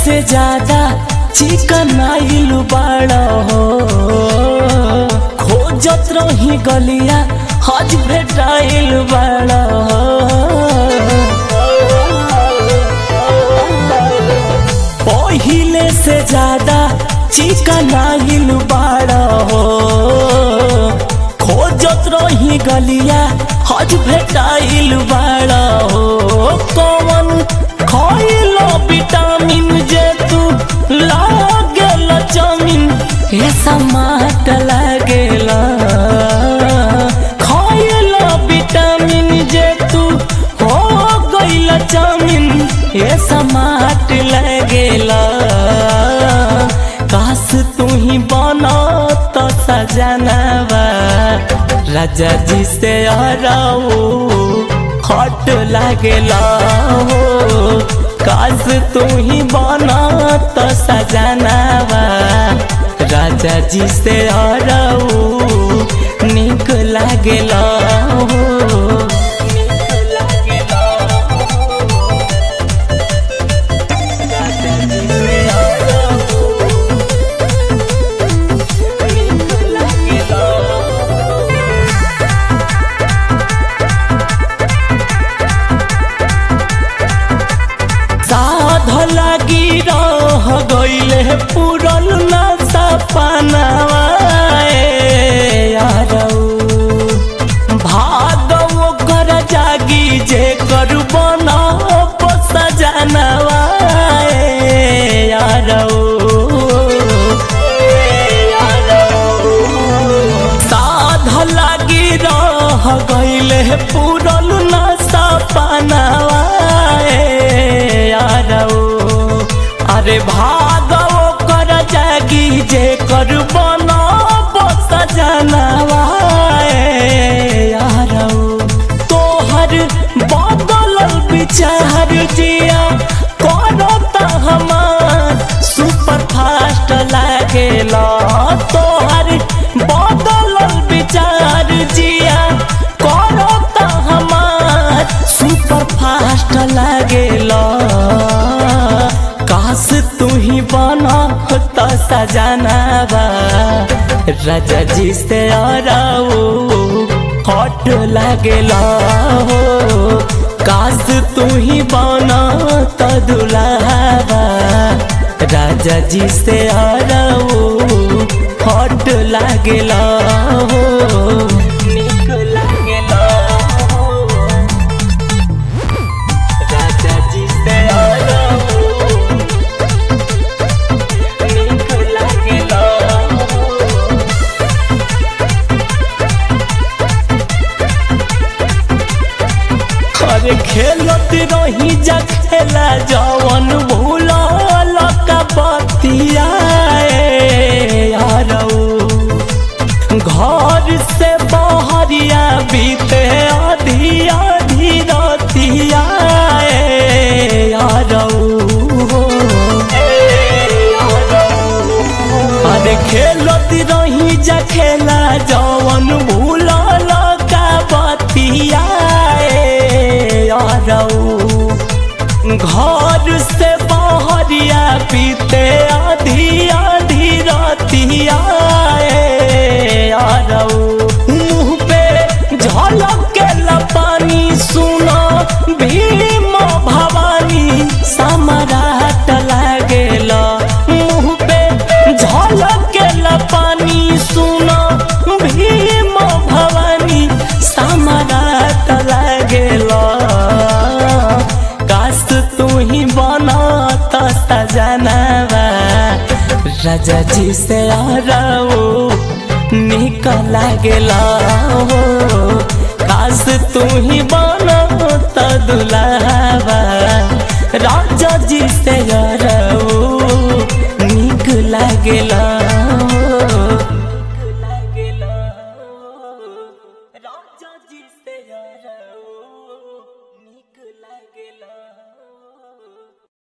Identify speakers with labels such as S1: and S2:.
S1: से ज्यादा चिकन आइल बाड़ा हो खोजत रही गलिया हज भेटाइल बाड़ा पहिले से ज्यादा चिकन आइल बाड़ा हो खोजत रही गलिया हज भेटाइल बाड़ा हो कौन खइलो विटामिन जे तू लागेल जमीन हे समाट लागेला खइलो विटामिन जे तू हो गइल जमीन हे समाट लागेला काश तू ही बना तो सजनवा राजा जी से हराऊ हट लागेला हो काश तू ही बना तो सजनवा राजा जी से हराऊ निक लागेला हो साध लगी रह गईले पुरल न सपनावा भागव कर जागी जे कर बना सजनवा साध लगी रह गईले पुरल न सपनावा अरे भागव कर जागी जे कर बना सजनवा तोहर बदल विचार जिया करता हमार सुपर फास्ट लागेला तोहर बदल विचार जिया करता हमार सुपर फास्ट लागेला काश तू ही बना तो सजनवा राजा जी से आराओ हट लागेला हो काश तू ही बना तो दुलावा राजा जी से आराओ हट लागेला हो निक लागेला हो राजा जी से आराओ निक लागेला हो अरे खेलत रही जा खेला जवन भूलल का बतिया घर से बहरिया बीते आधी आधी रतिया अरे खेलत रही जा खेला जवन भूलल का बतिया घर से बहरिया पीते आधी आधी रतिया मुँह पे झलक के लपानी सुनो भीम भवानी सम्राट लागेला मुँह पे झलक के लपानी सुनो भीम भवानी सम्राट लागेला काश तू ही बना तो सजनवा राजा जी से आराओ निक लागेला हो काश तू ही बना तो दुलावा राजा जी से आराओ